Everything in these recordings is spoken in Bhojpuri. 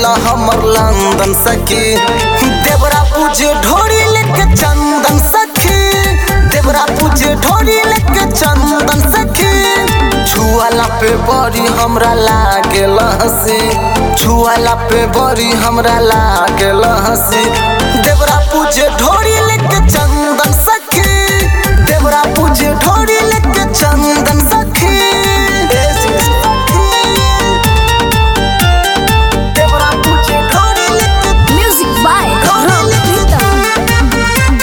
रहेला हमर लंदन सखी देवरा पूजे ढोरी लेके चंदन सखी देवरा पूजे ढोरी लेके चंदन सखी छुआला पे बड़ी हमरा लागेल हंसी छुआला पे बड़ी हमरा लागेल हंसी देवरा पूजे ढोरी लेके चंदन सखी देवरा पूजे ढोरी लेके चंदन सखी देवरा पूजे ढोरी लेके Music by Rock Rhythm.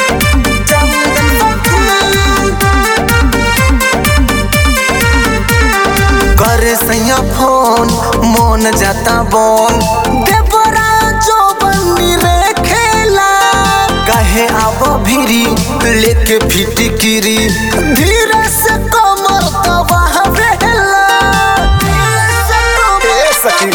करे सैया फोन मोन जाता बोन देवरा जो बन्नी रे खेला कहे आब भिरी लेके फिटिकिरी धीरे से कमर दबाह बेला ए सखी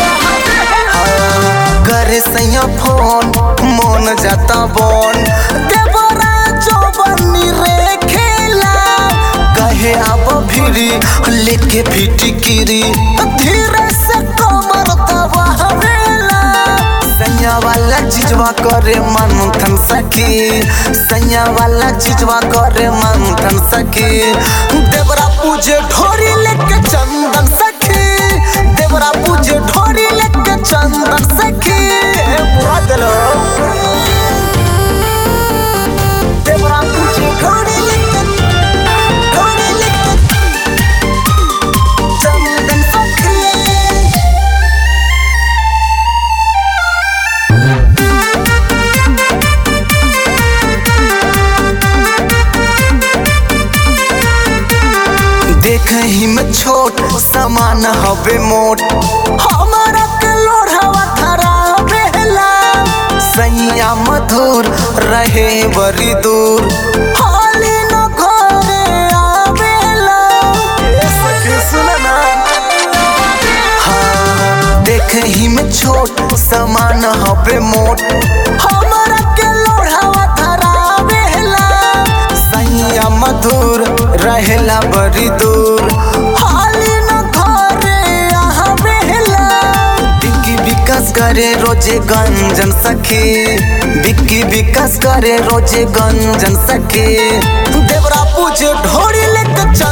करे सैया फोन मोन जाता बोन देवरा जो बन्नी रे खेला कहे अब भिरी लेके फिटिकिरी धीरे से कमर दबावेला सैया वाला चिजवा करे मंथन सखी सैया वाला चिजवा करे मंथन सखी देवरा पूजे ढोरी लेके चंदन सखी देवरा पूजे ढोरी लेके चंदन सखी बुरा दिलो देवरा पूजे ढोरी लेके ढोरी लेके चंदन सखी देख ही में छोट समान हवे मोट हमारा के लोढ़ावा धरा बेला सैया मधुर रहे बड़ी दूर हाली न घरे आवेला ए सखी सुन ना हाँ, देख ही में छोट समान हवे मोट हमारा के लोढ़ावा धरावेला सैया मधुर रहेला बड़ी दूर हाली न घरे आवेला बिक्की विकास करे रोजे गंजन सखी बिक्की विकास करे रोजे गंजन सखी देवरा पूजे ढोरी लेके